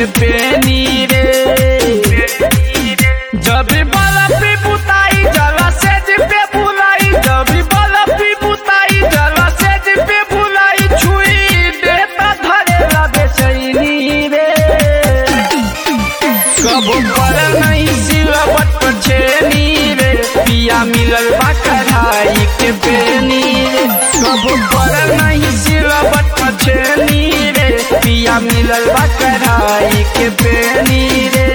के पेनी रे जब बलफी बुताई जला से पे बुलाई जब बलफी बुताई जला से पे बुलाई छुई देता धरे लगे चैनी रे कब पर नहीं सिलवट पर छेनी रे पिया मिलल बा कढ़ाई के बेनी रे कब पर नहीं सिलवट पर छेनी रे पिया मिलल बा कढ़ाई के बेनी रे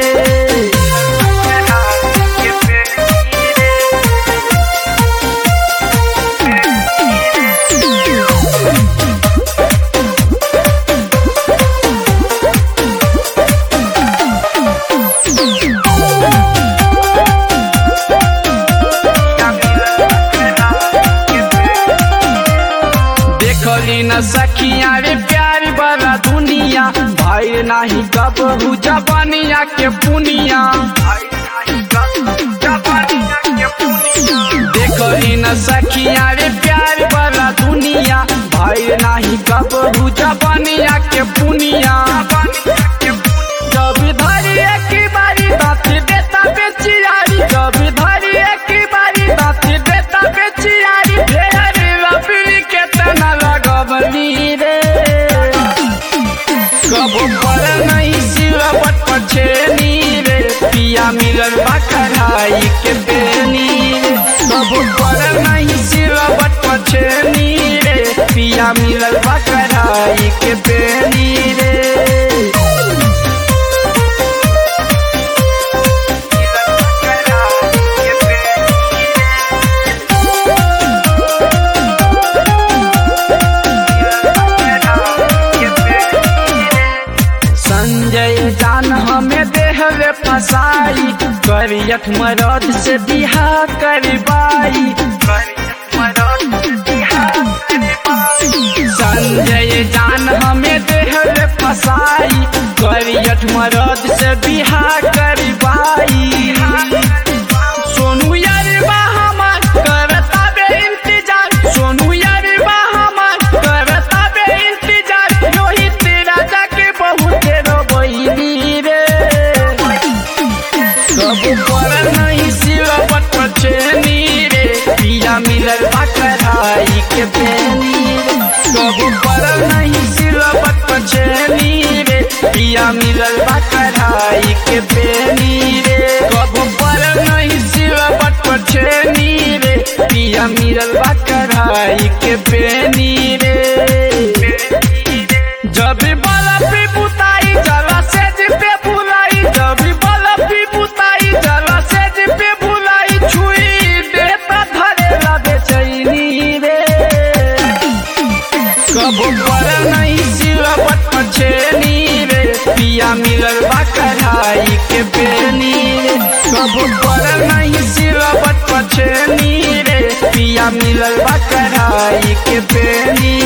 देखली न सखिया रे प्यार वाला दुनिया भाई नाही कबहू जबानिया के पुनिया देखली न सखिया रे प्यार वाला दुनिया भाई नाही कबहू जबानिया के पुनिया जब धरी एक बारी दाँत देता बेचियारी जब धरी एक बारी दाँत देता बेचियारी ढेर लपड़ी के तना लगवली रे कब पर नहीं सिलवट पर छेनी रे पिया मिलल बा कढ़ाई के बेनी रे कब पर नहीं सिलवट पर छेनी रे पिया मिलल बा कढ़ाई के बेनी रे संजय जान हमें देहले फसाई करियत मरद से बिहा करबाई संजय जान हमें देहले फसाई करियत मरद से बिहा करबाई सोनू यारबा हमार करता बे इंतजार सोनू यारबा हमार करता बे इंतजार रोहित राजा के बहुत रोबैनी रे कब पर नहीं सिलवट पर छेनी रे पिया मिलल बा कढ़ाई के बेनी रे कब पर नहीं सिलवट पर छेनी रे पिया मिलल बा कढ़ाई के बेनी रे कब पर नहीं सिलवट पर छेनी रे पिया मिलल बा कढ़ाई के बेनी रे जब बाला पे बुताई जला से पे बुलाई जब बाला पे बुताई जला से पे बुलाई छुई देता धरे ला बेचैनी रे कब पर नहीं सिलवट पर छेनी रे पिया मिलल बा कढ़ाई के बेनी रे कब पर नहीं सिलवट पर छेनी रे पिया मिलल बा कढ़ाई के बेनी